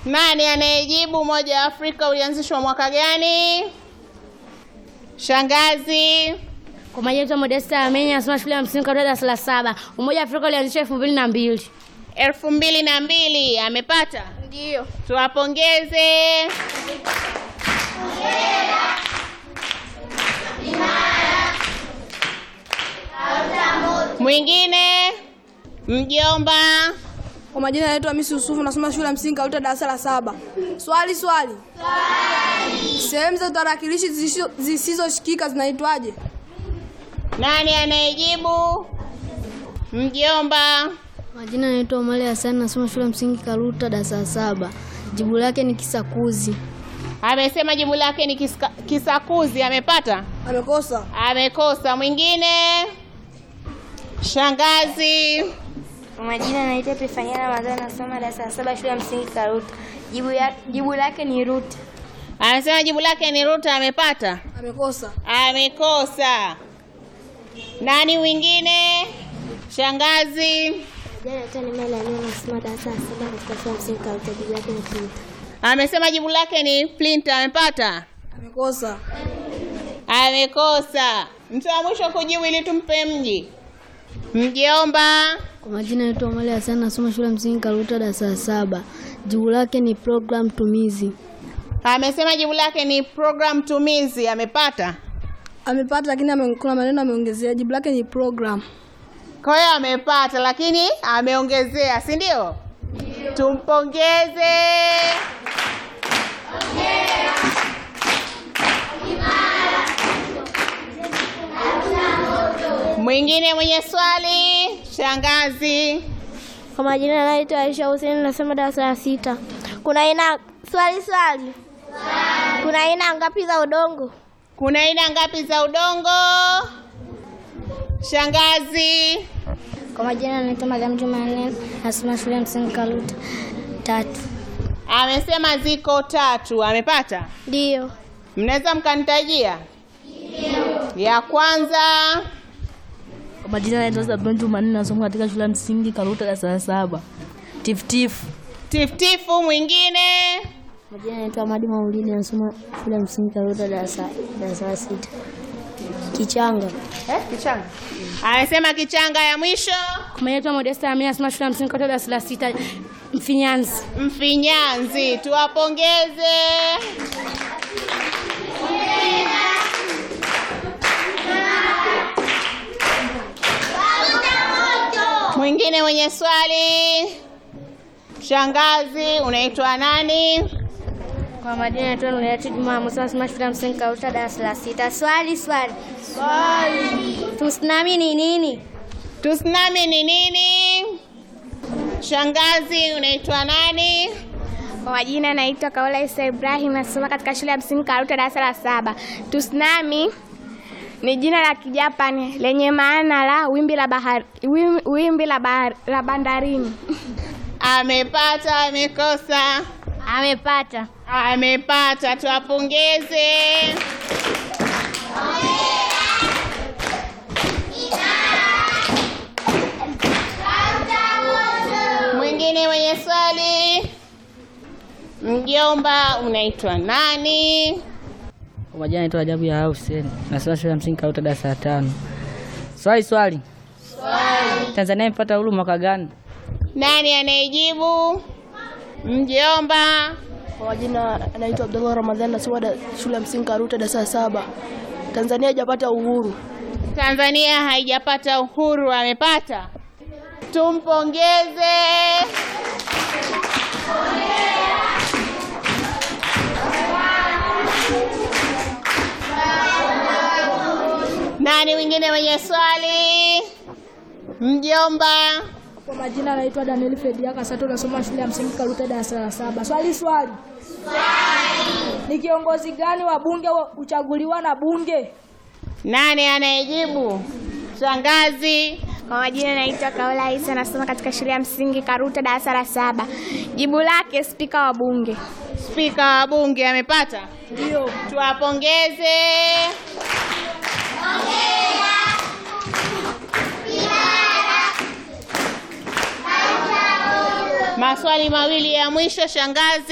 Nani anayejibu? Umoja wa Afrika ulianzishwa mwaka gani? Shangazi. Kwa majina yetu Modesta Amenya nasoma shule ya msingi katika darasa la saba. Umoja wa Afrika ulianzishwa elfu mbili na mbili. elfu mbili na mbili amepata? Ndio. Tuwapongeze. Mwingine mjomba. Kwa majina naitwa Hamisi Yusufu nasoma shule ya msingi Karuta darasa la saba. Swali swali. Sehemu za tarakilishi zisizo- zisizoshikika zinaitwaje? Nani anayejibu? Mjomba. Majina naitwa Omari Hassan nasoma shule ya msingi Karuta darasa la saba. Jibu lake ni kisakuzi. Amesema jibu lake ni kiska, kisakuzi. Amepata? Amekosa. Amekosa. Mwingine shangazi. Kwa majina naitwa Epifania Ramadhani nasoma darasa la saba shule ya msingi Karuta. Jibu, ya, jibu lake ni ruta. Anasema jibu lake ni Ruta. Amepata? Amekosa. Amekosa. Nani mwingine? Shangazi. Jana naitwa Neema Lania nasoma darasa la saba katika shule ya msingi Karuta. Jibu lake ni ruta. Amesema jibu lake ni Plinter. Amepata? Amekosa. Amekosa. Mtu wa mwisho kujibu ili tumpe mji. Mjomba. Kwa majina naitwa Omari Hassan nasoma shule ya msingi Karuta darasa la saba. Jibu lake ni program tumizi. Amesema jibu lake ni program tumizi. Amepata? Amepata lakini ame, kuna maneno ameongezea. Jibu lake ni program. Kwa hiyo amepata, lakini ameongezea, si ndio? Tumpongeze. Mwingine mwenye swali, shangazi. Kwa majina naitwa Aisha Hussein nasoma darasa la sita. Kuna aina swali swali. Kuna aina ngapi za udongo? Kuna aina ngapi za udongo? Shangazi. Kwa majina naitwa Mariam Jumanne nasoma shule ya msingi Karuta. Tatu. Amesema ziko tatu. Amepata? Ndio. Mnaweza mkanitajia? Ya kwanza. Kwa majina naitwa Zabron Jumanne nasoma katika shule ya msingi Karuta darasa la saba. Tiftifu. Tiftifu mwingine. Majina naitwa Amadi Maulidi nasoma shule ya msingi Karuta darasa darasa la sita. Kichanga. Eh, kichanga. Amesema kichanga ya mwisho. Kwa majina naitwa Modesta Amenya nasoma shule ya msingi Karuta darasa la sita. Mfinyanzi. Mfinyanzi, tuwapongeze. Mwingine mwenye swali, shangazi, unaitwa nani? Kwa majina naitwa Nurati Juma Musa nasoma shule ya msingi Karuta darasa la sita. Swali swali. Swali. Tsunami ni nini? Tsunami ni nini? Shangazi, unaitwa nani? Kwa majina naitwa Kaola Isa Ibrahim nasoma katika shule ya msingi Karuta darasa la saba. Tsunami ni jina la Kijapani lenye maana la wimbi la bahari, wimbi, wimbi la, bahari, la bandarini. Amepata, amekosa? Amepata. Amepata, tuwapongeze. Mwingine mwenye swali, mjomba, unaitwa nani? Kwa majina naitwa Ajabu ya Hussein nasoma shule ya msingi Karuta darasa la tano. Swali swali. Swali. Tanzania imepata uhuru mwaka gani? Nani anayejibu? Mjomba. Kwa majina naitwa Abdullah Ramadhani nasoma da, shule ya msingi Karuta darasa la saba. Tanzania haijapata uhuru. Tanzania haijapata uhuru, amepata. Tumpongeze. Nani mwingine mwenye swali? Mjomba. Kwa majina naitwa Daniel Fedia Kasato nasoma shule ya msingi Karuta darasa la saba. Swali swali. Swali. Ni kiongozi gani wa bunge wa- huchaguliwa na bunge? Nani anayejibu? Shangazi. Kwa majina naitwa Kaola Isa nasoma katika shule ya msingi Karuta darasa la saba. Jibu lake spika wa bunge. Spika wa bunge amepata? Ndio. Tuwapongeze. Maswali mawili ya mwisho, shangazi.